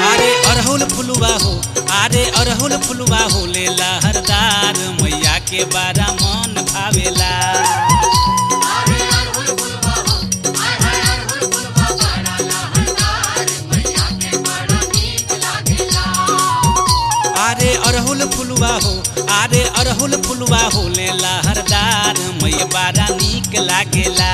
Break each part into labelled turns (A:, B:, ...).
A: अरे अरहुल फुलवा हो अरे अरहुल फुलवा हो ले लहरदार मैया के बारा मन भावेला अरे अरहुल फुलवा हो अरे अरहुल फुलवा हो ले लहरदार मैया बारा नीक लागेला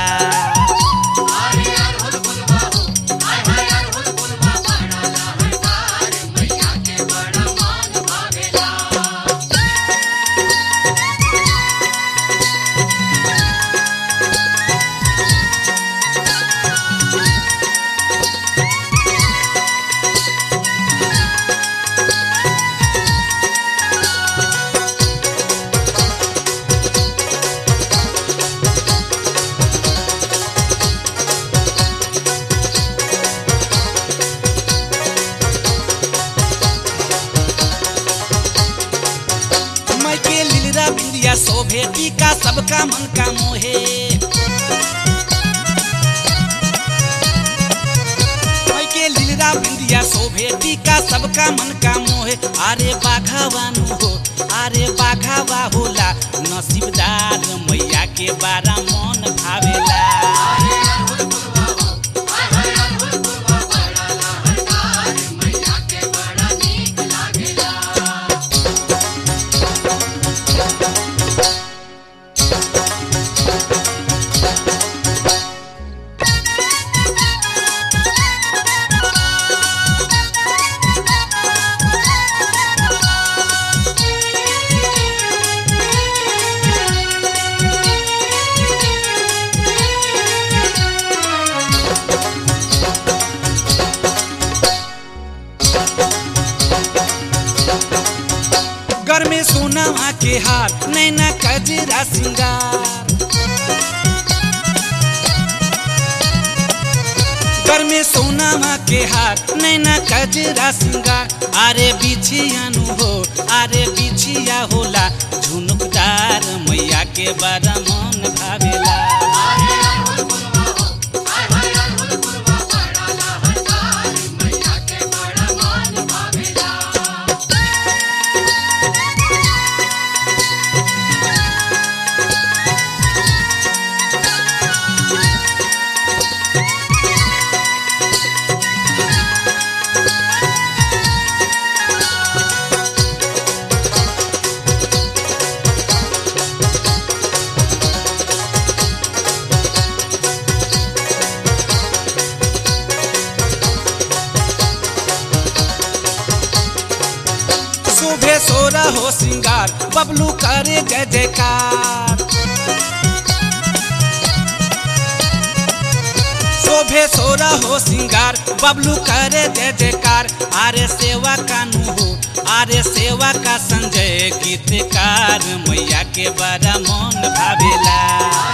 A: मैं के लीलरा बिंदिया शोभे टीका सबका मन का मोहे मैं के लीलरा बिंदिया शोभे टीका सबका मन का मोहे अरे बाघावानु हो अरे बाघावा होला नसीबदार मैया के बारा मन भावेला घर में सोना के हार नैना कजरा सिंगार घर में सोना के हार नैना कजरा सिंगार अरे बिछियानु हो अरे बिछिया होला झुनुकदार मैया के बड़ा मन भावेला शोभे सोरा हो श्रृंगार बबलू करे जय जयकार शोभे सोरा हो श्रृंगार बबलू करे जय जयकार आरे सेवा कानू हो आरे सेवा का संजय गीतकार मैया के बड़ा मन भावेला